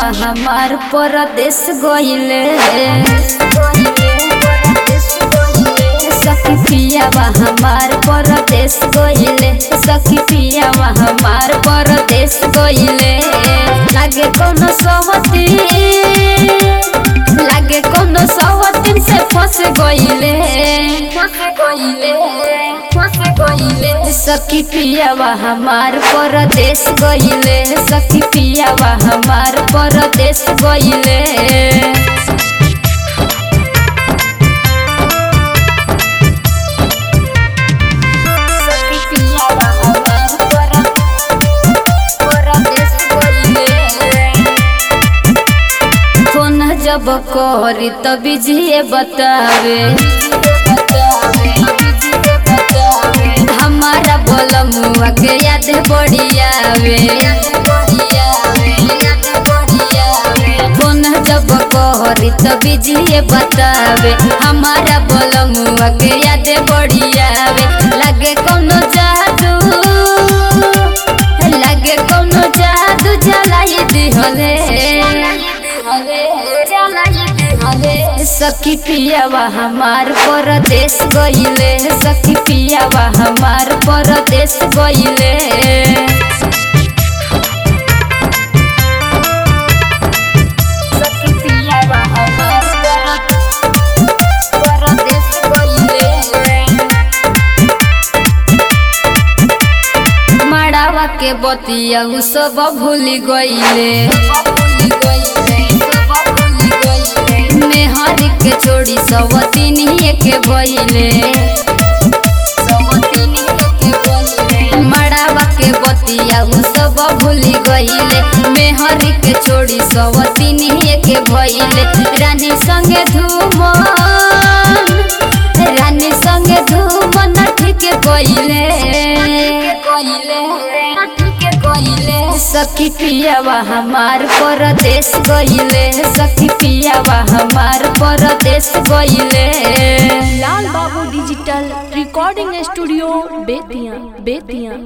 हमार परदेश गइले सखी पियावा हमार परदेश गइले सखी पियावा हमार परदेश गइले लागे कोनो सहती लागे कोनो सहतीन से फंस गइले फंस गइले फंस गइले सखी पियावा हमार परदेश गइले सखी पियावा हमार परदेश गइले सखी पियावा हमार पर- परदेश गइले। फोन जब करी तब जिए बतावे हमारा बोलमुआ के याद बढ़ियावे फोन जब करी तब जिए बतावे हमारा बोलमुआ के याद बढ़ियावे लगे कोनो जादू लगे कोनो जादू जलाई दिहले सखी पियावा हमार परदेश गइले सखी पियावा हमार परदेश गइले सखी पियावा हमार पर- परदेश गइले मड़ावा के बतिया उ सब भूल गइले मेहर के छोड़ी सब तीनिए के भइले मड़ावा के बतिया उ सब भूल गइले मेहर के छोड़ी सब तीनिए के भइले रानी संगे धूमन रानी संगे धूमन ठीक कइले सखी पियावा हमार परदेश गइले सखी पियावा हमार परदेश गइले लाल बाबू digital recording studio Bettiah Bettiah